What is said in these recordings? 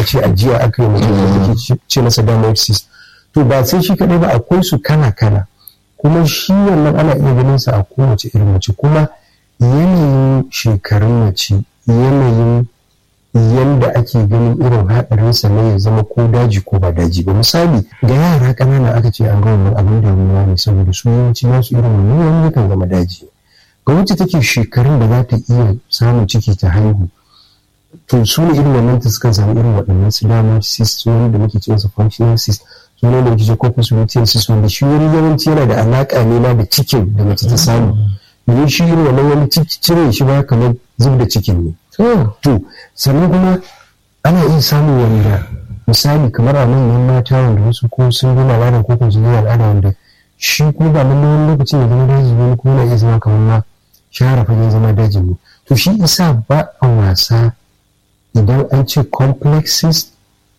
ce ajiya aka yi mutum da ke ce masa damar cyst to ba sai shi kaɗai ba akwai su kala kala kuma shi wannan ana iya ganin sa a kowace irin mace kuma yanayin shekarun mace yanayin yanda ake ganin irin haɗarinsa na ya zama ko daji ko ba daji ba misali ga yara ƙanana aka ce an ga wannan abin da ruwa ne saboda su yawanci nasu irin wannan wani yakan zama daji ga wacce take shekarun da za ta iya samun ciki ta haihu to su ne irin wannan ta sukan samu irin waɗannan su dama cyst wani da muke cewa functional cyst su ne da muke cewa corpus luteal cyst wanda shi wani yawanci yana da alaƙa ne ma da cikin da mace ta samu domin shi irin wannan wani cire shi ba kamar zub da cikin ne to sannan kuma ana iya samun wanda misali kamar a manyan mata wanda wasu ko sun gina al'ada ko kuma sun gina al'ada wanda shi ko ba nan wani lokacin da zama daji wani ko na iya zama kamar ma share fagen zama dajin ne to shi isa ba a wasa idan an ce complexes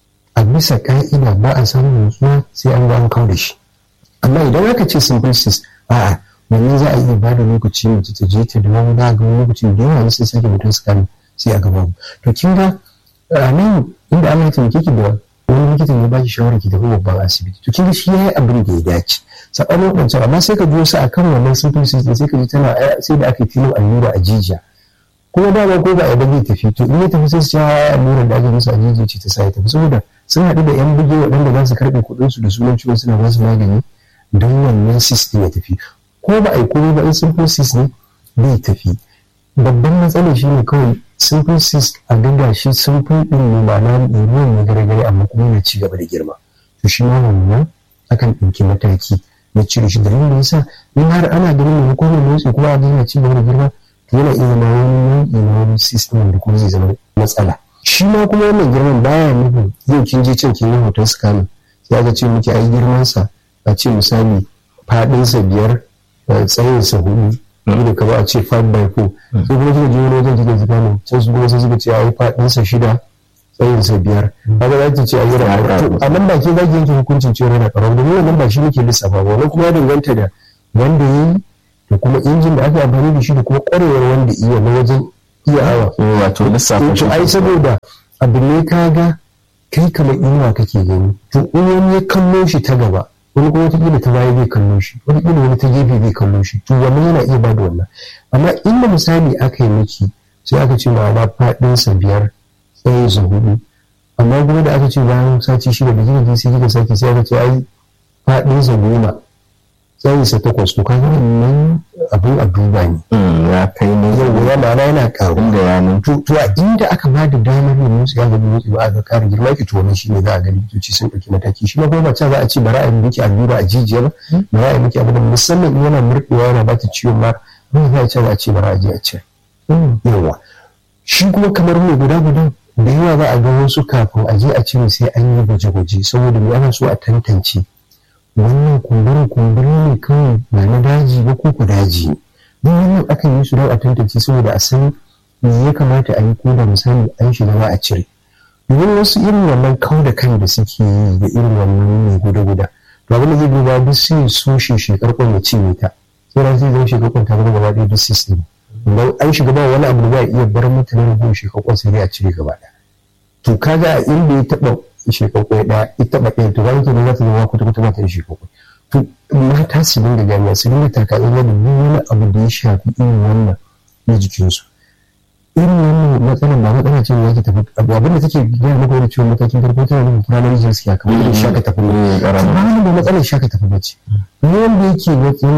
a bisa ka'ida ba a samun nutsuwa sai an ga an kawo da shi amma idan aka ce simple a'a wannan za a iya ba da lokaci mace ta je ta da wani ga wani lokacin da yawa sai sake mutum su kame sai a gaba to kin ga a nan inda Allah ya taimake ki da wani likitan ya baki shawara ki tafi babban asibiti to kin ga shi yayi abin da ya dace sakamakon wancan amma sai ka ji wasu akan wannan simple system sai ka ji tana sai da aka filin allura a jijiya kuma dama ko ba a zai tafi to in ya tafi sai su ci allurar da ake musu a jijiya ce ta sa ya tafi saboda sun haɗu da yan buge waɗanda za su karɓe kuɗinsu da sunan ciwon suna ba su magani don wannan system ya tafi ko ba a yi komai ba in simple cyst ne bai tafi babban matsalar shi ne kawai simple cyst a ganga shi simple din ne ma'ana ruwan na gare-gare amma kuma yana ci gaba da girma to shi ma wannan akan ɗauki mataki na cire shi dalilin da yasa in har ana ganin mai hukumar motsi kuma a yana ci gaba da girma to yana iya zama wani nau'i na wani system da kuma zai zama matsala shi ma kuma wannan girman baya nufin yau kin je can kin yi hoton scanning sai aka ce miki ai girmansa a ce misali faɗinsa biyar tsayin sa hudu da ka ba a ce 5 by 4 sai kuma kika je wani wajen kika ji gano can su kuma sai suka ce ai fadin sa shida tsayin sa biyar kaga za ki ce ai yana to a nan ba ke za ki yanke hukuncin cewa yana karamin domin wannan ba shi nake lissafa ba wannan kuma ya danganta da wanda ya yi da kuma injin da aka amfani da shi da kuma kwarewar wanda iya na wajen iya awa wato lissafa to ai saboda abu ne kaga kai kamar inuwa kake gani to in wani ya kallo shi ta gaba wani kuma wataƙila ta baya zai kallo shi wataƙila wani ta gefe zai kallo shi to wannan yana iya ba da wannan amma inda misali aka yi miki sai aka ce ma'ana faɗinsa biyar tsayin sa hudu amma kuma da aka ce bayan sati shida da kika je sai kika sake sai aka ce ai faɗinsa goma tsayin sa takwas to kaga wannan abin a duba ne ya kai ne yau ya ma'ana yana ƙaru da yanin to to a inda aka ba da damar yin motsi ya gabi motsi ba aka ƙara girma ki to wannan shine za a ga likitoci sun ɗauki mataki shi ma kuma ba za a ce bara a yi miki allura a jijiya ba bara a yi miki abu da musamman in yana murɗewa yana ba ta ciwon ma ba za a ce za a ce bara a je a ce yawa shi kuma kamar mai guda guda da yawa za a ga wasu kafin a je a cire sai an yi gwaje-gwaje saboda me ana so a tantance wannan kumburi kumburi ne kawai ba na daji ba ko ku daji ne duk wannan akan yi su don a tantance saboda a san me ya kamata a yi ko da misali an shiga ba a cire domin wasu irin wannan kau da kan da suke yi da irin wannan mai guda-guda to abin da zai duba duk sai so shi shekar kwan ya cinye ta sai ran sai zai shekar kwan ta zama gaba ɗaya duk system idan an shiga ba wani abu da za a iya bar mutane da goma shekar kwan sai dai a cire gaba ɗaya to kaga a inda ya taɓa shekar kwan ɗaya ya taɓa ɗaya to bayan kenan za ta zama kwata-kwata ba ta da shekar kwan to mata su dinga gani su dinga takaɗin da duk wani abu da ya shafi irin wannan na jikinsu irin wannan matsalar ba matsala ce da tafi abu abin da take gaya maka wani ciwon matakin farko tana nufin primary health care kamar irin shaka tafi ne ba wani da matsalar shaka tafi ba ce ne wanda yake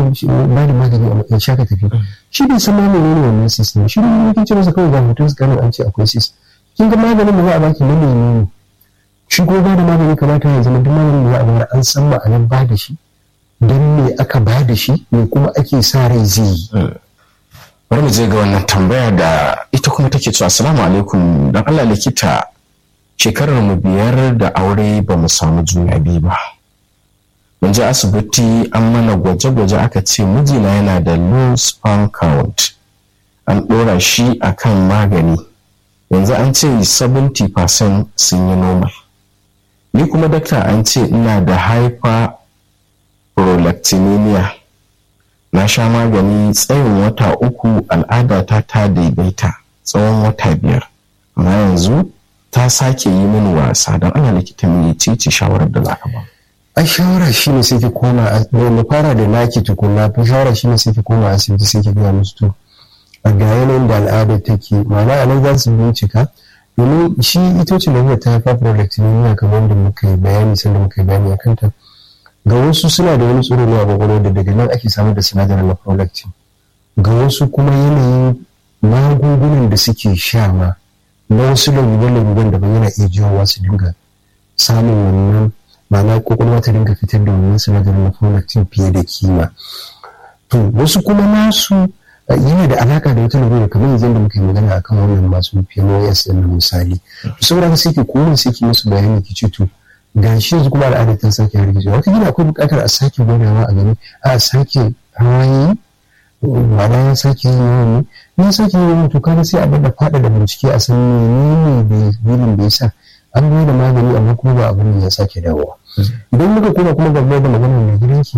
ba da magani a matsayin shaka tafi shi bai san magani ne wannan system shi ne yake ce masa kawai ga hoton su kanin an ce akwai system kin ga maganin da za a baki na ne shi ko ba da magani kamata ya zama duk maganin da za a bayar an san ma'anar ba da shi don me aka ba da shi me kuma ake sa rai zai yi bari mu je ga wannan tambaya da ita kuma take cewa assalamu alaikum dan Allah likita shekarar mu biyar da aure ba mu samu juna biyu ba mun je asibiti an mana gwaje-gwaje aka ce mijina yana da low sperm count an ɗora shi akan magani yanzu an ce 70% sun yi normal ni kuma dakta an ce ina da hyperprolactinemia na sha magani tsayin wata uku al'adata ta daidaita tsawon wata biyar amma yanzu ta sake yi mini wasa don ana likita mai ce shawarar da za ka ba a shawara shi ne sai ki koma da fara da naki tukuna fi shawara shi ne sai ki koma asibiti sai ki gaya musu to a ga yanayin da al'ada take ma'ana a nan za su bincika domin shi ita ce lafiya ta hyperprolactinemia kamar da muka yi bayani sanda muka yi bayani a kanta ga wasu suna da wani tsoro ne a kwakwalwa da daga nan ake samar da sinadarin na prolactin ga wasu kuma yanayin magungunan da suke sha ma na wasu laluben-laluben da yana iya jawowa su dinga samun wannan ma'ana kwakwalwa ta dinga fitar da wannan sinadarin na prolactin fiye da kima to wasu kuma nasu yana da alaka da wata lalura kamar yanzu da muka yi magana akan wannan masu PMOS din misali to saboda haka sai ki koma sai ki musu bayani ki ce to gashi yanzu kuma al'ada ta sake hargijewa wata gina akwai buƙatar a sake gwadawa a gani a sake hawaye ma'ana ya sake yin yawan ne ya sake yin yawan to kaga sai a bada fada da bincike a san menene da bilin da yasa an bayar da magani amma kuma ba abin da ya sake dawowa idan muka koma kuma gaba da magana mai gidanki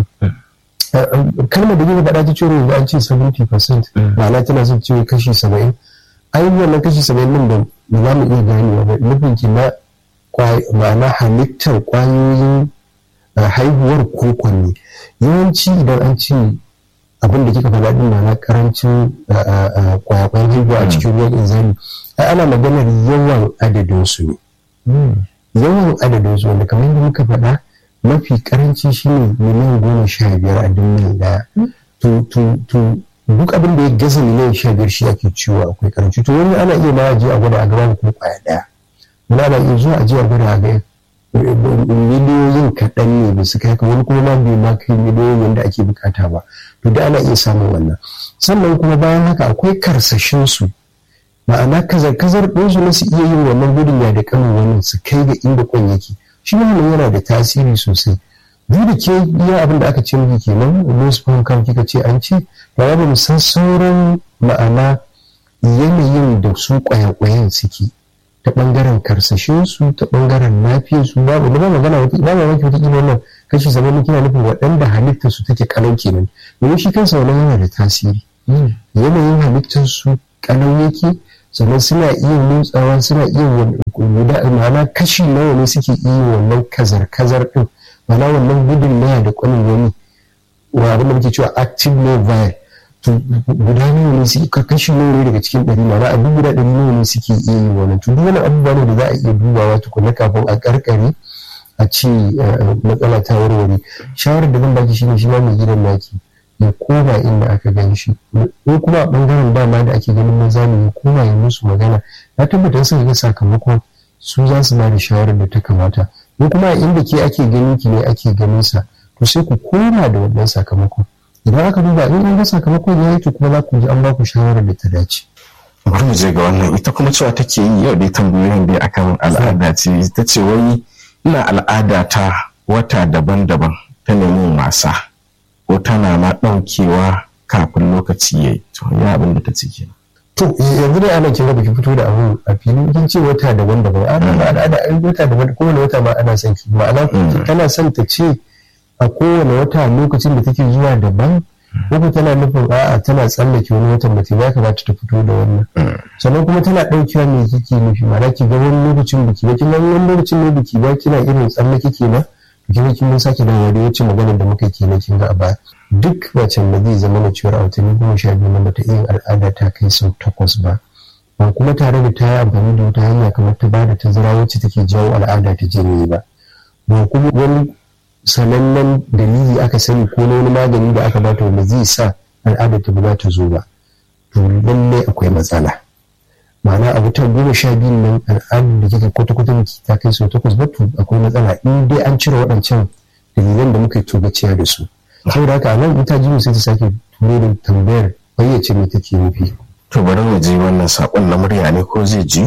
kalmar da gina faɗa ta cewa yanzu an ce 70% ma'ana tana son cewa kashi 70 ai wannan kashi 70 nan da ba za mu iya ganewa ba nufin ki na ma'ana halittar kwayoyin haihuwar kokon ne yawanci idan an ce abin da kika faɗa din na karancin kwayakwayan haihuwa a cikin ruwan inzali ai ana maganar yawan adadin su ne yawan adadin su wanda kamar yadda muka faɗa mafi karanci shine miliyan goma sha biyar a duniya daya to duk abin da ya gaza miliyan sha biyar shi ake ciwo akwai karanci to wani ana iya ma je a gwada a gaba kuma kwaya daya wani ana iya zuwa a je a gwada a ga miliyoyin kaɗan ne da suka haka wani kuma ma bai ma kai miliyoyin da ake bukata ba to da ana iya samun wannan sannan kuma bayan haka akwai karsashin su ma'ana kazar-kazar ɗinsu na su iya yin wannan gudun ya da kanin wannan su kai ga inda kwan yake shi wannan yana da tasiri sosai duk da ke iya abin da aka ce miki kenan loose phone kan kika ce an ce ba ba mu san sauran ma'ana yanayin da su kwaya-kwayan suke ta bangaren karsashin su ta bangaren lafiyar su babu ba magana wata ba ma wata kila wannan kashi zaman kina nufin waɗanda halittar su take kalau kenan domin shi kansa wannan yana da tasiri yanayin halittar su kalau yake sannan suna iya motsawa suna iya guda ma'ana kashi nawa ne suke iya wannan kazar-kazar din ma'ana wannan gudun naya da kwanin wani wa abin da muke cewa active mobile to guda nawa ne suke kashi nawa ne daga cikin ɗari ma'ana a duk guda ɗari nawa ne suke iya yi wannan to duk wani abubuwa ne da za a iya dubawa tukuna kafin a karkare a ce matsala ta warware shawarar da zan baki shine shi ma mai gidan naki ya koma inda aka gan shi ko kuma a bangaren dama da ake ganin maza ne ya koma ya musu magana na tabbatar sun ga sakamakon su za su ba da shawarar da ta kamata ko kuma a inda ke ake ganin ki ne ake ganin sa to sai ku koma da wannan sakamakon idan aka duba in an ga sakamakon ya yi to kuma za ku ji an ba ku shawarar da ta dace. bari mu je ga wannan ita kuma cewa take yi yau dai tambayoyin dai akan al'ada ce ta ce wai ina al'ada ta wata daban-daban ta neman wasa ko tana ma ɗaukewa kafin lokaci ya yi to ya abin da ta ce kenan. to yanzu dai ana kira baki fito da abun a fili kin ce wata daban-daban ana ba al'ada ai wata daban kowane wata ma ana son ki ma'ana tana son ta ce a kowane wata lokacin da take zuwa daban ko tana nufin a'a tana tsallake wani watan ba ta ya kamata ta fito da wannan sannan kuma tana ɗaukewa me kike nufi ma'ana ki ga wani lokacin biki ba kin ga wani lokacin ne biki ba kina irin tsallake kenan kin kin mun sake dawowa da wacce maganar da muka kenan kin ga a baya duk macen da zai zama na cewar a watanni goma sha biyu na bata iya al'ada ta kai sau takwas ba ba kuma tare da ta yi amfani da wata hanya kamar ta bada tazara wacce take jawo al'ada ta jini ba ba kuma wani sanannen dalili aka sani ko na wani magani da aka bata wanda zai sa al'ada ta ba ta zo ba to lallai akwai matsala ma'ana a wutar goma sha biyun nan al'adun da kika kwata-kwata miki ta kai sau takwas ba to akwai matsala in dai an cire waɗancan dalilan da muka yi togaciya da su saboda haka a nan ita jimu sai ta sake turo da tambayar bayyace me take nufi to bari mu ji wannan sakon na murya ne ko zai ji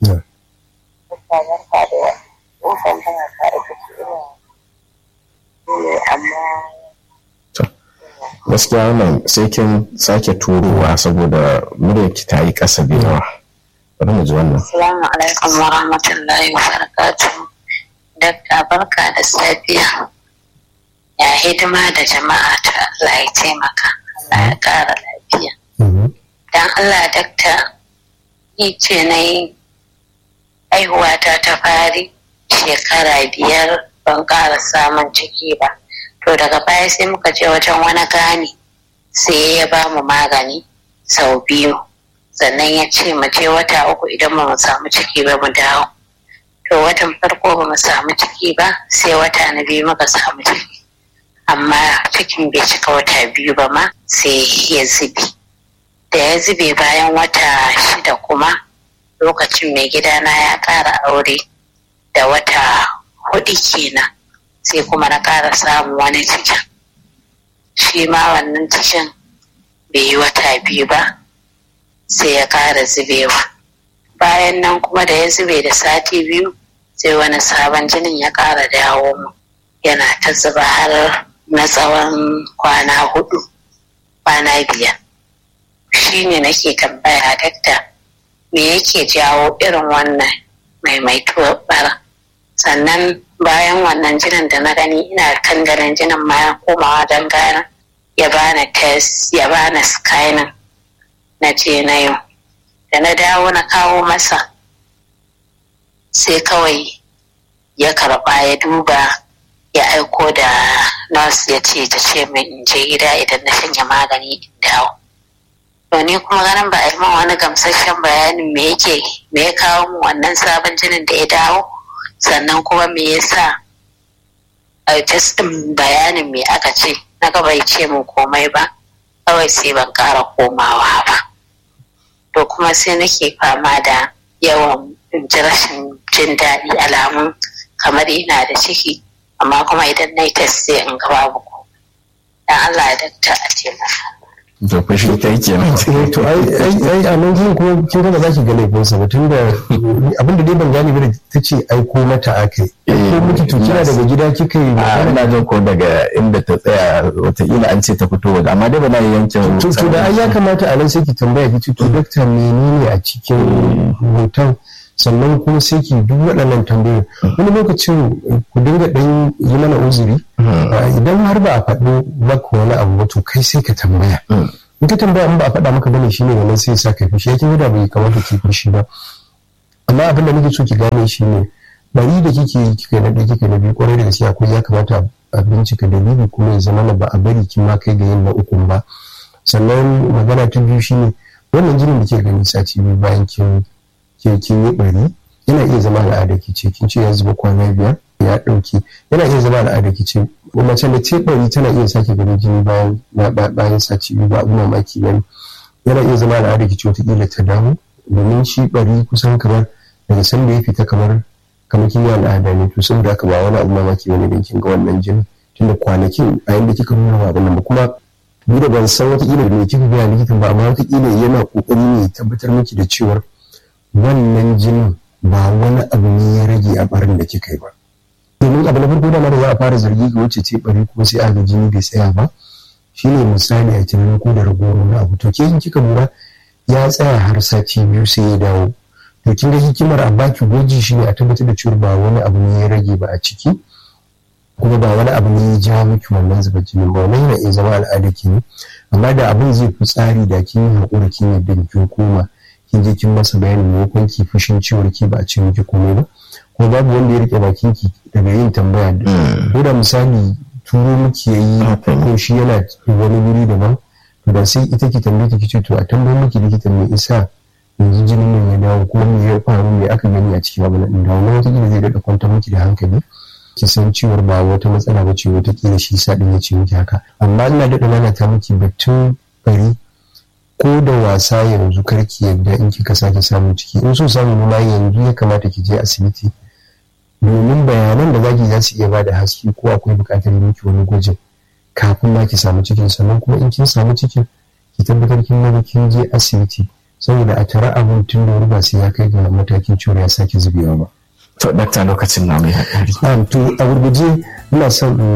gaskiya wannan sai kin sake turowa saboda muryarki ta yi ƙasa da yawa bari mu ji wannan assalamu alaikum wa rahmatullahi wa barakatuh dakta barka da safiya ya hidima da jama'a ta Allah ya taimaka Allah ya ƙara lafiya dan Allah dakta ni ce na yi haihuwata ta fari shekara biyar ban ƙara samun ciki ba to daga baya sai muka je wajen wani gani sai ya ba mu magani sau biyu sannan ya ce mu je wata uku idan ba mu samu ciki ba mu dawo to watan farko ba mu samu ciki ba sai wata na biyu muka samu ciki amma cikin bai cika wata biyu ba ma sai ya zube da ya zube bayan wata shida kuma lokacin mai gidana ya ƙara aure da wata hudu kenan sai kuma na ƙara samun wani cikin shi ma wannan cikin bai yi wata biyu ba sai ya ƙara zubewa bayan nan kuma da ya zube da sati biyu sai wani sabon jinin ya ƙara dawo mu yana ta zuba har na tsawon kwana hudu kwana biyar shi ne nake tambaya dakta me yake jawo irin wannan maimaituwar bara sannan bayan wannan jinin da na gani ina kan ganin jinin ma ya komawa don gana ya bani test ya bani scanning na je na yau da na dawo na kawo masa sai kawai ya karba ya duba ya aiko da nurse ya ce ta ce min in je gida idan na shanya magani in dawo to ni kuma ganin ba a yi min wani gamsasshen bayanin me yake me ya kawo mu wannan sabon jinin da ya dawo sannan kuma me yasa a testin bayanin me aka ce na ga bai ce min komai ba kawai sai ban ƙara komawa ba to kuma sai nake fama da yawan ji rashin jin daɗi alamun kamar ina da ciki amma kuma idan na yi test sai in ga babu ko dan Allah ya dakta a taimaka to fa shi kai kenan to ai ai a nan jin kuma kin ga ba za ki ga laifin sa ba tunda abin da dai ban gane ba da ta ce aiko mata akai ko miki to kina daga gida kika yi a ina jin ko daga inda ta tsaya wataƙila an ce ta fito waje amma dai ba na yankin to to da ai ya kamata a nan sai ki tambaya ki ce to dokta menene a cikin hoton sannan kuma sai ki duk waɗannan tambayoyi wani lokacin ku dinga ɗan yi mana uzuri idan har ba a faɗo maka wani abu ba to kai sai ka tambaya in ka tambaya in ba a faɗa maka bane shine wannan sai sa ka fishi yake da bai kamata ki fishi ba amma abin da nake so ki gane shine bari da kike yi kika na ɗaya kika na biyu kwarai da gaske akwai ya kamata a bincika dalili kuma ya zama ba a bari ki ma kai ga yin na ukun ba sannan magana ta biyu shine wannan jinin da ke gani sati biyu bayan kin ke kin yi bari yana iya zama al'ada ki ce kin ce ya zuba kwana biyar ya ɗauki yana iya zama al'ada ki ce mace da ce bari tana iya sake ganin jini bayan bayan sati biyu ba abu mamaki bane yana iya zama al'ada ki ce wataƙila ta damu domin shi bari kusan kamar daga sanda ya fita kamar kamar kin yi al'ada ne to saboda haka ba wani abu mamaki bane don kin ga wannan jini tunda kwanakin a yanda kika nuna ba abin nan ba kuma ni da ban san wataƙila da me kika gaya likitan ba amma wataƙila yana ƙoƙari ne tabbatar miki da cewar wannan jinin ba wani abu ne ya rage a barin da kika yi ba domin abu na farko da mara za a fara zargi ga wacce ce bari kuma sai aka jini bai tsaya ba shine misali a tunanin ko da ragowar na abu to ke in kika lura ya tsaya har sati biyu sai ya dawo to kin ga hikimar a baki gwaji shine a tabbatar da cewa ba wani abu ne ya rage ba a ciki kuma ba wani abu ne ya ja miki wannan zuba jinin ba wannan yana iya zama al'ada ki ne amma da abin zai fi tsari da kin yi haƙura kin yadda kin koma kin je kin masa bayanin maimakon ki fushin ciwon ki ba a ce miki komai ba kuma babu wanda ya rike bakin ki daga yin tambaya ko da misali turo miki yayi ko shi yana wani wuri daban to da sai ita ki tambaye ki ce to a tambaye miki likita me isa yanzu jinin nan ya dawo kuma me ya faru me aka gani a cikin abin nan da wannan wata zai daɗa kwantar miki da hankali ki san ciwon ba wata matsala ba ce wata kila shi sa din ya ce miki haka amma ina daɗa lalata miki batun bari ko da wasa yanzu karki yadda in kika sake samun ciki in so samu ma yanzu ya kamata ki je asibiti domin bayanan da zaki za su iya ba da haske ko akwai buƙatar miki wani gwajin kafin ma ki samu cikin sannan kuma in kin samu cikin ki tabbatar kin maza kin je asibiti saboda a tara abin tun da wuri ba sai ya kai ga matakin ciwon ya sake zubewa ba. to dakta lokacin na mai haƙari. to a gurguje ina son